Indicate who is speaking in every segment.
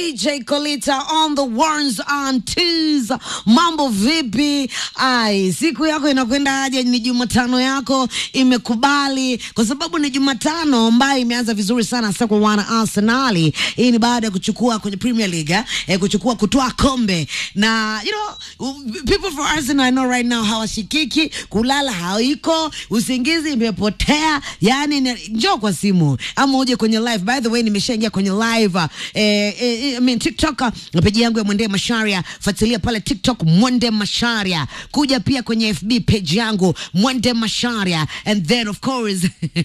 Speaker 1: DJ Kolita on the ones and twos. Mambo vipi? Ai, siku yako inakwenda aje? Ni Jumatano yako imekubali, kwa sababu ni Jumatano ambayo imeanza vizuri sana hasa kwa wana Arsenali. Hii ni baada ya kuchukua kwenye Premier League eh, eh, kuchukua kutoa kombe na you know people for Arsenal I know right now hawashikiki, kulala haiko, usingizi imepotea. Yani ni- njoo kwa simu ama uje kwenye live. By the way, nimeshaingia kwenye live uh, eh, eh, I mean TikTok na peji yangu ya Mwende Masharia, fuatilia pale TikTok Mwende Masharia, kuja pia kwenye FB page yangu Mwende Masharia, and then of course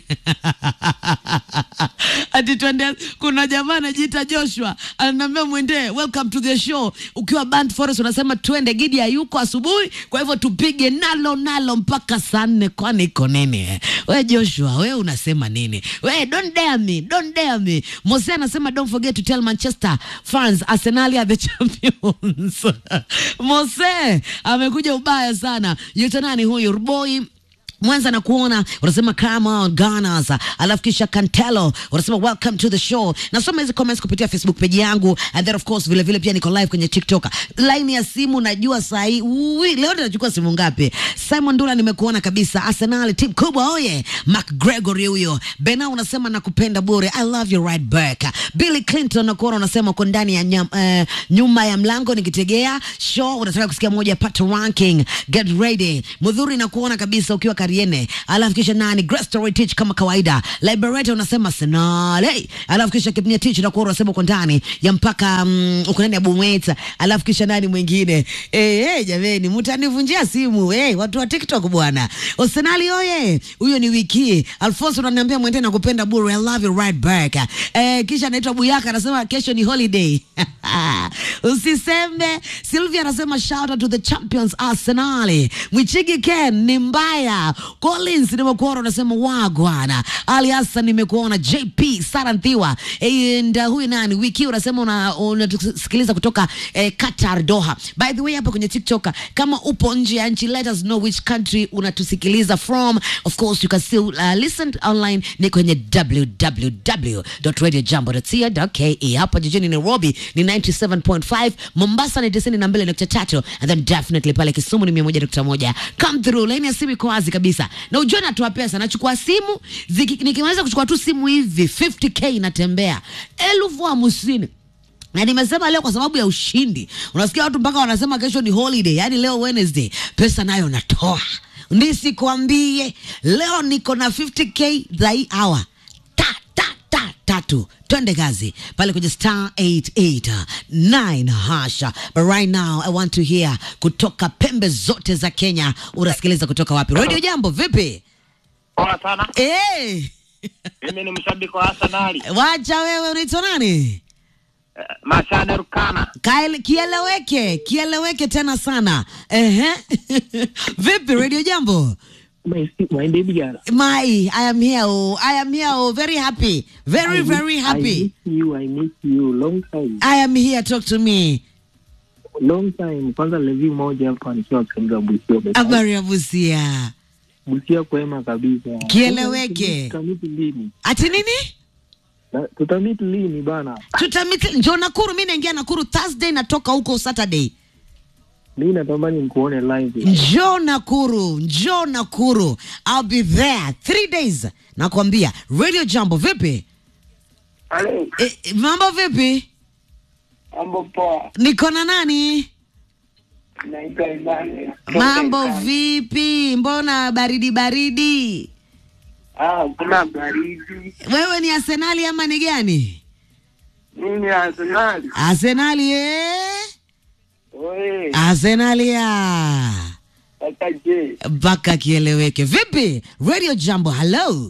Speaker 1: ati twende, kuna jamaa anajiita Joshua ananiambia Mwende, welcome to the show. Ukiwa Band Forest unasema twende, Gidi hayuko asubuhi, kwa hivyo tupige nalo nalo mpaka saa nne. Kwani iko nini? We Joshua, we unasema nini? We don't dare me, don't dare me. Mose anasema don't forget to tell Manchester fans Arsenal are the champions. Mose amekuja ubaya sana. Yuta nani huyu Ruboi Mwanza na kuona unasema come on Gunners, alafu kisha Cantelo unasema welcome to the show. Nasoma hizi comments kupitia Facebook page yangu and then of course vile vile pia niko live kwenye TikTok. Line ya simu najua saa hii ui, leo tunachukua simu ngapi? Simon Dula nimekuona kabisa. Arsenal team kubwa oye. Mark Gregory huyo. Bena unasema nakupenda bure. I love you right back. Billy Clinton nakuona unasema uko ndani ya nyam, eh, nyuma ya mlango nikitegea show unataka kusikia moja ya Pat ranking. Get ready. Mudhuri nakuona kabisa ukiwa Kariene. Alafu kisha nani? Grace Story Teach kama kawaida. Liberator unasema Arsenal. Hey. Alafu kisha Kipnya Teach nakuona unasema uko ndani ya mpaka um, uko ndani ya Bumweta. Alafu kisha nani mwingine? Eh, hey, jameni mtanivunjia simu. Eh, hey, watu wa TikTok bwana. Arsenal oye. Huyo ni wiki. Alfonso unaniambia mwende na kupenda bure. I love you right back. Eh, kisha anaitwa Buyaka anasema kesho ni holiday. Usisembe. Sylvia anasema shout out to the champions Arsenal. Mwichigi Ken ni mbaya. Collins nimekuona unasema wagwana. Ali Hassan nimekuona JP Saranthiwa. And uh, huyu nani wiki unasema una- unatusikiliza kutoka eh, Qatar Doha. By the way hapa kwenye TikTok kama upo nje ya nchi let us know which country unatusikiliza from. Of course you can still uh, listen online ni kwenye www.radiojambo.co.ke. Hapa jijini Nairobi ni 97.5, Mombasa ni 92.3 and then definitely pale Kisumu ni 101.1. Come through, line ya simu iko wazi kabisa. Na ujue natoa pesa, nachukua simu, ziki- nikimaliza kuchukua tu simu hivi 50k inatembea. Elfu hamsini na nimesema leo kwa sababu ya ushindi. Unasikia watu mpaka wanasema kesho ni holiday, yani leo Wednesday, pesa nayo natoa. Nisikwambie leo niko na 50k za hii hour ta ta ta tatu twende kazi pale kwenye star 889 hasha but right now i want to hear kutoka pembe zote za kenya unasikiliza kutoka wapi radio jambo vipi
Speaker 2: Poa sana.
Speaker 1: hey,
Speaker 2: Mimi ni mshabiki wa Arsenal.
Speaker 1: wacha wewe unaitwa nani
Speaker 2: Eh, Mashane Rukana.
Speaker 1: Kaele, kieleweke kieleweke tena sana ehe vipi radio jambo
Speaker 3: My, my baby girl.
Speaker 1: my i am here oh, i am here oh, very happy very
Speaker 3: I
Speaker 1: very
Speaker 3: miss, I
Speaker 1: happy
Speaker 3: miss you, I miss you. Long time.
Speaker 1: i am here talk to me
Speaker 3: Long time. Kwanza levi moja hapa nikiwa katika Busia.
Speaker 1: habari ya busia
Speaker 3: Busia kwema kabisa.
Speaker 1: Kieleweke.
Speaker 3: Tutamiti lini?
Speaker 1: ati nini
Speaker 3: Na- Tutamiti lini bana?
Speaker 1: tutamiti njo nakuru mi naingia nakuru thursday natoka huko saturday
Speaker 3: Mimi natamani nikuone live.
Speaker 1: njo nakuru njo nakuru i'll be there three days nakwambia radio jambo vipi
Speaker 2: Halo,
Speaker 1: e, e, mambo vipi
Speaker 2: mambo poa.
Speaker 1: niko na nani
Speaker 2: Naitwa Imani.
Speaker 1: mambo vipi mbona baridi baridi
Speaker 2: Ah, kuna baridi.
Speaker 1: wewe ni arsenali ama ni gani
Speaker 2: Mimi Arsenal.
Speaker 1: arsenali eh?
Speaker 2: Oe,
Speaker 1: arsenali ya
Speaker 2: kaka je.
Speaker 1: mpaka kieleweke vipi radio jambo hello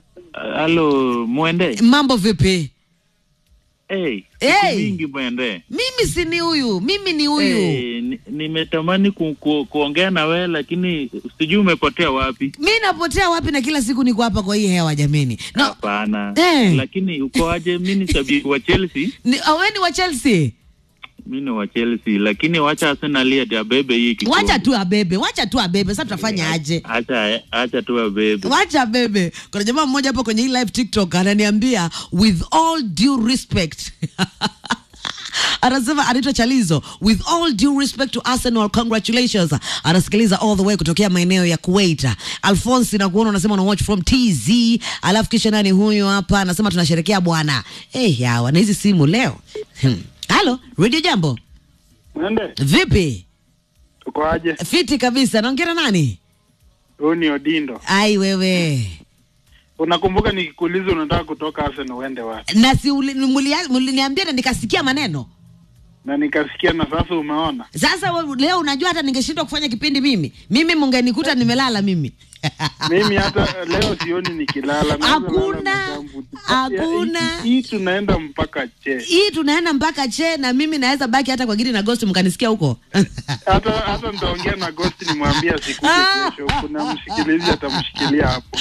Speaker 4: Halo Mwende.
Speaker 1: mambo vipi
Speaker 4: Hey,
Speaker 1: Hey.
Speaker 4: siku mingi Mwende.
Speaker 1: mimi si ni huyu mimi ni huyu
Speaker 4: Hey, ni- nimetamani ku, ku, kuongea na wewe lakini sijui umepotea wapi.
Speaker 1: mi napotea wapi na kila siku niko hapa kwa hii hewa jameni no,
Speaker 4: Hapana.
Speaker 1: Eh.
Speaker 4: Lakini uko aje? Mimi ni shabiki wa Chelsea.
Speaker 1: ni, awe ni wa chelsea
Speaker 4: Mimi ni wa Chelsea lakini wacha Arsenal ya abebe hii kikombe.
Speaker 1: wacha tu abebe wacha tu abebe sasa tutafanya aje
Speaker 4: Acha acha tu abebe.
Speaker 1: wacha bebe kuna jamaa mmoja hapo kwenye hii live tiktok ananiambia with all due respect anasema anaitwa Chalizo. With all due respect to Arsenal, congratulations. Anasikiliza all the way kutokea maeneo ya Kuwait. Alphonse na kuona unasema una watch from TZ. Alafu kisha nani huyu hapa anasema tunasherekea bwana. Eh, yawa na hizi simu leo. Hmm. Halo, Radio Jambo.
Speaker 5: Mwende,
Speaker 1: Vipi?
Speaker 5: tuko aje?
Speaker 1: Fiti kabisa. Naongea na nani?
Speaker 5: Huyu ni Odindo.
Speaker 1: Ai wewe.
Speaker 5: Unakumbuka nikikuuliza unataka kutoka Arsenal uende wapi?
Speaker 1: Na si uli- mulia- muliniambia na nikasikia maneno.
Speaker 5: Na nikasikia na sasa umeona.
Speaker 1: Sasa we- leo unajua hata ningeshindwa kufanya kipindi mimi. Mimi mungenikuta nimelala mimi.
Speaker 5: Mimi hata leo sioni nikilala. Naweza
Speaker 1: Hakuna,
Speaker 5: lala na jambo tu.
Speaker 1: hakuna.
Speaker 5: Hii- Hii tunaenda mpaka che.
Speaker 1: Hii tunaenda mpaka che na mimi naweza baki hata kwa Gidi na Ghost mkanisikia huko.
Speaker 5: Hata hata nitaongea na Ghost nimwambie asikuje kesho. Kuna mshikilizi atamshikilia hapo.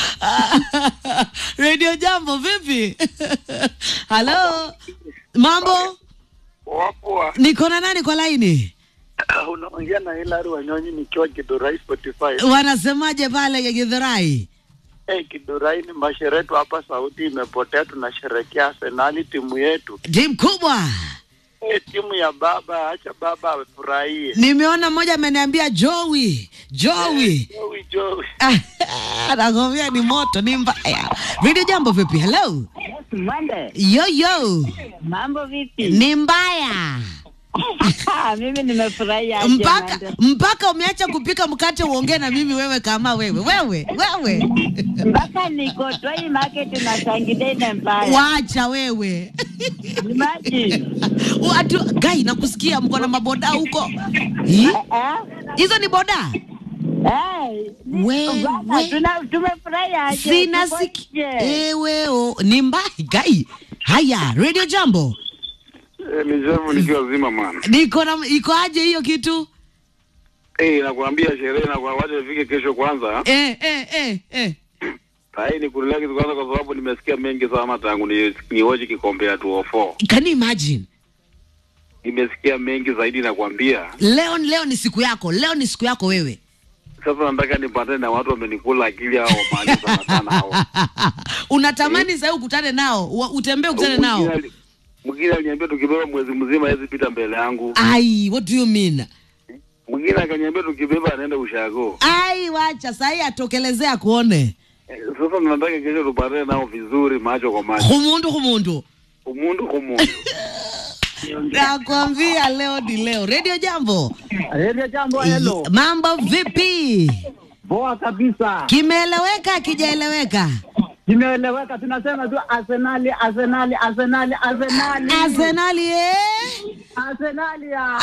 Speaker 1: Radio Jambo vipi? Halo. Mambo?
Speaker 2: Wapo
Speaker 1: Niko na nani kwa laini?
Speaker 2: unaongea na Hilary Wanyonyi nikiwa Kidurai Spotify.
Speaker 1: Wanasemaje pale Githurai?
Speaker 2: Eh, Kidurai ni masheretu hapa, sauti imepotea. Tunasherekea Arsenali timu yetu.
Speaker 1: Timu kubwa.
Speaker 2: Eh, timu ya baba, acha baba afurahie.
Speaker 1: Nimeona mmoja ameniambia Joey, Joey.
Speaker 2: Joey, Joey.
Speaker 1: Nakwambia ni moto, ni mbaya. Radio Jambo vipi? Hello.
Speaker 6: Mwende,
Speaker 1: Yo yo.
Speaker 6: mambo vipi?
Speaker 1: Ni mbaya.
Speaker 6: Mimi nimefurahia aje,
Speaker 1: mpaka
Speaker 6: Mwende.
Speaker 1: mpaka umeacha kupika mkate uongee na mimi wewe kama wewe wewe wewe
Speaker 6: mpaka niko Toi market na Sangidei na mbaya.
Speaker 1: wacha wewe
Speaker 6: Imagine.
Speaker 1: Watu gai nakusikia mko na maboda huko Ih,
Speaker 6: Eh?
Speaker 1: hizo ni boda
Speaker 6: Eh, ni-
Speaker 1: Wewe.
Speaker 6: bwana, tuna- tumefurahia aje,
Speaker 1: sina
Speaker 6: tuko
Speaker 1: siki
Speaker 6: nje.
Speaker 1: ewe o ni mbaya gai haya radio jambo
Speaker 7: ni Jeff nikiwa zima man.
Speaker 1: niko na iko aje hiyo kitu
Speaker 7: Eh, nakwambia sherehe na kwa wacha ifike kesho kwanza.
Speaker 1: eh eh eh eh
Speaker 7: Hai ni kurelax kwanza kwa sababu nimesikia mengi sana tangu ni niwoje kikombe ya 204.
Speaker 1: can you imagine
Speaker 7: Nimesikia mengi zaidi nakwambia.
Speaker 1: leo leo ni siku yako leo ni siku yako wewe
Speaker 7: Sasa nataka nipatane na watu wamenikula akili hao maana sana sana hao.
Speaker 1: unatamani sasa ukutane nao wa- utembee ukutane nao
Speaker 7: Mwingine ali- Mwingine aliniambia tukibeba mwezi mzima hawezi pita mbele yangu.
Speaker 1: ai what do you mean
Speaker 7: Mwingine akaniambia tukibeba anaenda ushago.
Speaker 1: ai wacha sahii atokelezea kuone
Speaker 7: Eh, Sasa nataka kesho tupatane nao vizuri macho kwa macho.
Speaker 1: humundu humundu
Speaker 7: Umundu kumundu.
Speaker 1: nakwambia leo ni leo redio jambo
Speaker 3: Radio Jambo, hello.
Speaker 1: mambo vipi
Speaker 3: Poa kabisa.
Speaker 1: kimeeleweka akijaeleweka
Speaker 3: Kimeeleweka, tunasema tu Arsenali, Arsenali, Arsenali, Arsenali.
Speaker 1: arsenali eh?
Speaker 3: Arsenali ya.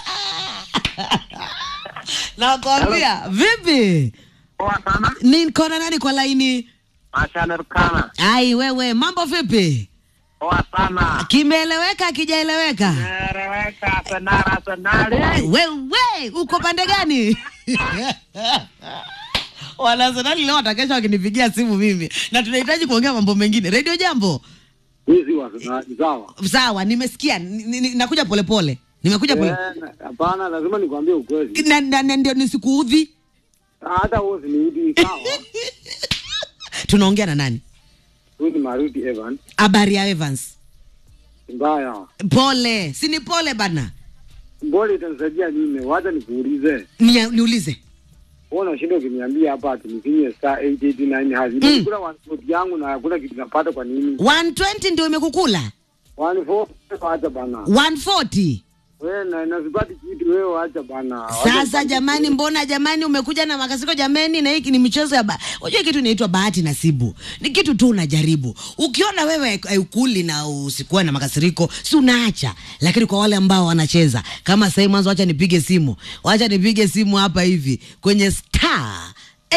Speaker 1: nakwambia vipi
Speaker 2: Poa sana.
Speaker 1: niko na nani kwa laini
Speaker 2: Ashana Rukana.
Speaker 1: ai wewe mambo vipi
Speaker 2: Poa sana.
Speaker 1: kimeeleweka akijaeleweka
Speaker 2: Eleweka Arsenali, Arsenali.
Speaker 1: wewe uko pande gani wanasenali leo watakesha wakinipigia simu mimi na tunahitaji kuongea mambo mengine redio jambo
Speaker 3: Hizi wa sawa.
Speaker 1: sawa nimesikia ni- ni- nakuja polepole nimekuja pole
Speaker 3: Hapana, lazima nikwambie ukweli.
Speaker 1: na, na, na ndio nisikuudhi
Speaker 3: Hata wewe usiniudhi sawa.
Speaker 1: tunaongea na nani
Speaker 3: Huyu ni Maruti Evans.
Speaker 1: habari ya evans
Speaker 3: Mbaya.
Speaker 1: pole si ni pole bana
Speaker 3: Mbona itanisaidia nini? Wacha nikuulize.
Speaker 1: Nia- niulize
Speaker 3: Wewe unashinda ukiniambia hapa ati nifinye star 889 hazi.
Speaker 1: Mm.
Speaker 3: Nikula one foot yangu na hakuna kitu napata kwa nini?
Speaker 1: 120 ndio imekukula
Speaker 3: One foot acha bana.
Speaker 1: 140
Speaker 3: Wewe na nasipati kitu wewe acha bana.
Speaker 1: sasa jamani mbona jamani umekuja na makasiko jamani na hiki ni michezo ya ba... unajua kitu inaitwa bahati nasibu ni kitu tu unajaribu ukiona wewe haukuli na usikuwa na makasiriko si unaacha lakini kwa wale ambao wanacheza kama sahii mwanzo wacha nipige simu wacha nipige simu hapa hivi kwenye star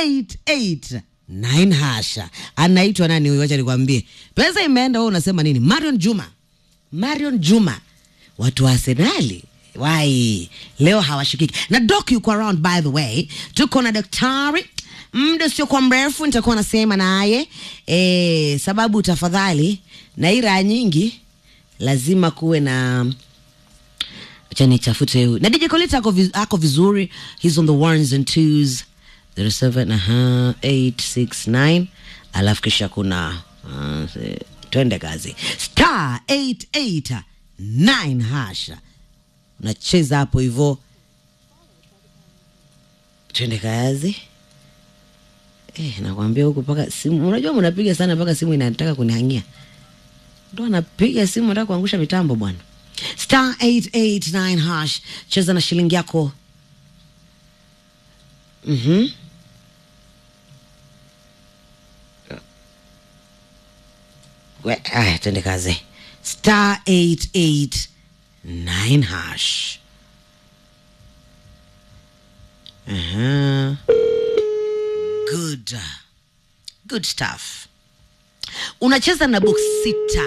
Speaker 1: 889 hasha anaitwa nani huyu wacha nikwambie pesa imeenda wewe unasema nini marion juma marion juma watu wa arsenali wai leo hawashikiki na dok yuko around by the way tuko na daktari muda usiokuwa mrefu nitakuwa nasema naye e, sababu tafadhali na hii raha nyingi lazima kuwe na acha nichafute huyu na DJ Colita ako, viz, ako vizuri he's on the ones and twos 07 aha 869 alafu kisha kuna uh, twende kazi star 889 hasha unacheza hapo hivyo twende kazi eh, nakwambia huku paka simu unajua mnapiga sana mpaka simu inataka kunihangia ndo anapiga simu nataka kuangusha mitambo bwana star 889 hash cheza na shilingi yako mhm We- aya twende kazi star 889 hash uh-huh. good good stuff unacheza na box sita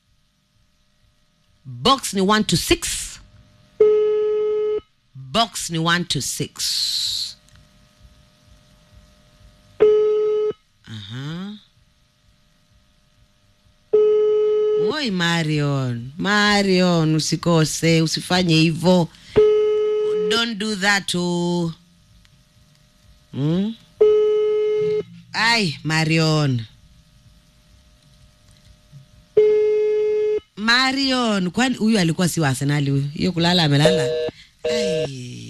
Speaker 1: box ni 1 to 6 box ni 1 to 6 Aha. Oi Marion, Marion, usikose, usifanye hivyo. Don't do that oh. Hmm? Ai, Marion. Marion, kwani huyu alikuwa si wa Arsenali huyu? Hiyo kulala amelala. Ai.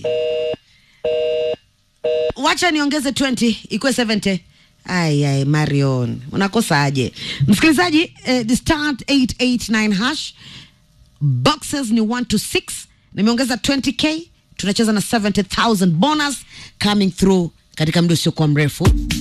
Speaker 1: Wacha niongeze 20 ikuwe 70. Ai, ai, Marion, unakosaje? Msikilizaji, eh, the start 889 hash boxes ni 1 to 6 nimeongeza 20k tunacheza na 70000 bonus coming through katika muda usiokuwa mrefu